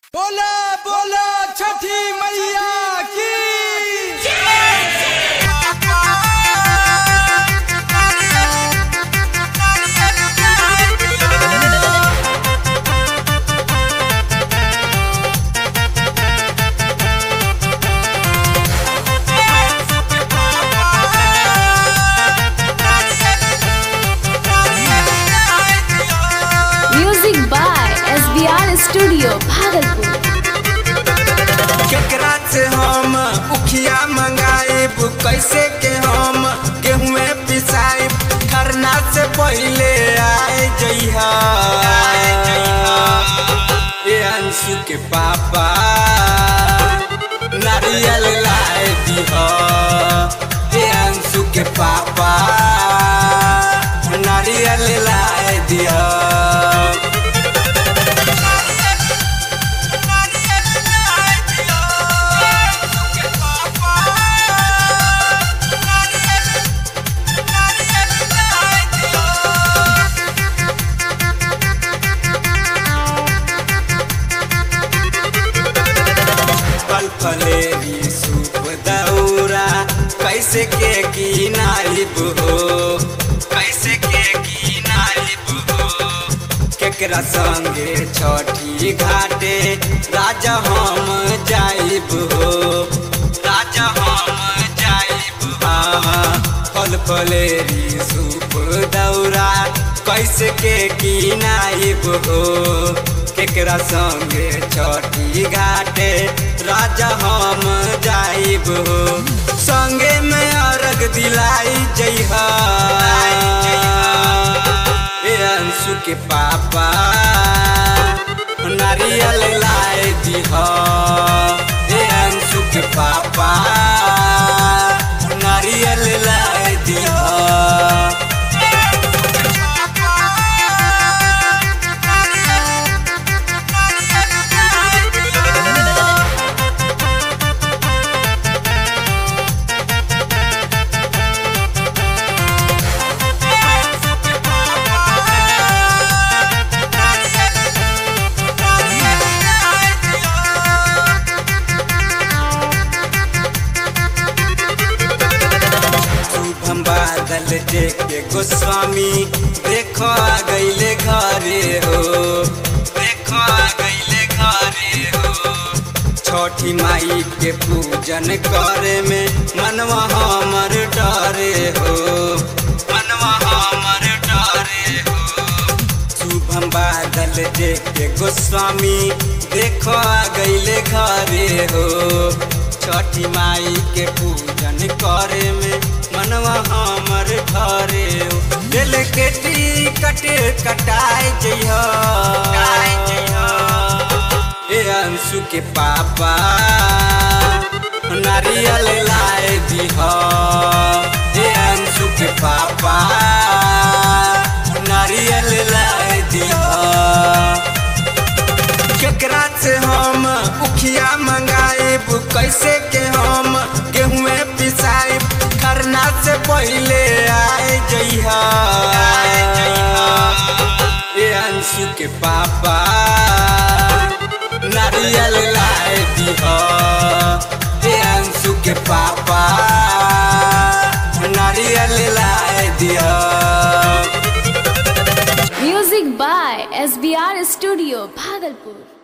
बोला बोला छठी मैया की music by S B R studio Bhagalpur केकरा से हम उखिया मंगाइब कैसे के हम गेहूँ पिसाइब खरना से पहले आए जइहा ए अंशु के पापा नारियल लाए दीहा ए अंशु के पापा नारियल लाए दिया पल फलेरी सूप दौरा कैसे के की नाइब हो कैसे के की नाइब हो केकरा संगे छठी घाटे राजा हम जाइब हो राजा हम जाइब हाँ फल फलेरी सूप दौरा कैसे के की नाइब हो केकरा संगे छठी घाटे राजा हम जाइब हो संगे में अर्घ दिलाई जइहा ए अंशु के पापा नारियल लाए दीहा ए अंशु के पापा नारियल लाए दीहा शुभम बादल देखे गोस्वामी देखो आ गईले घरे हो देखो आ गईले घरे हो छठी माई के पूजन करे में मनवा हमर डरे हो मनवा हमर डरे हो शुभम बादल देखे गोस्वामी देखो आ गईले घरे हो छठी माई के पूजन करे में मनवा हमर घरे हो दिल के टिकट कटाए जइहा ए अंशु के पापा नारियल लाए दीहा ए अंशु के पापा नारियल लाए दीहा केकरा से हम उखिया मंगाइब कैसे के हम गेहूँ पिसाइब खरना से पहले आए जइहा ए अंशु के पापा नारियल लाए दीहा ए अंशु के पापा नारियल लाए दिया music by S B R studio Bhagalpur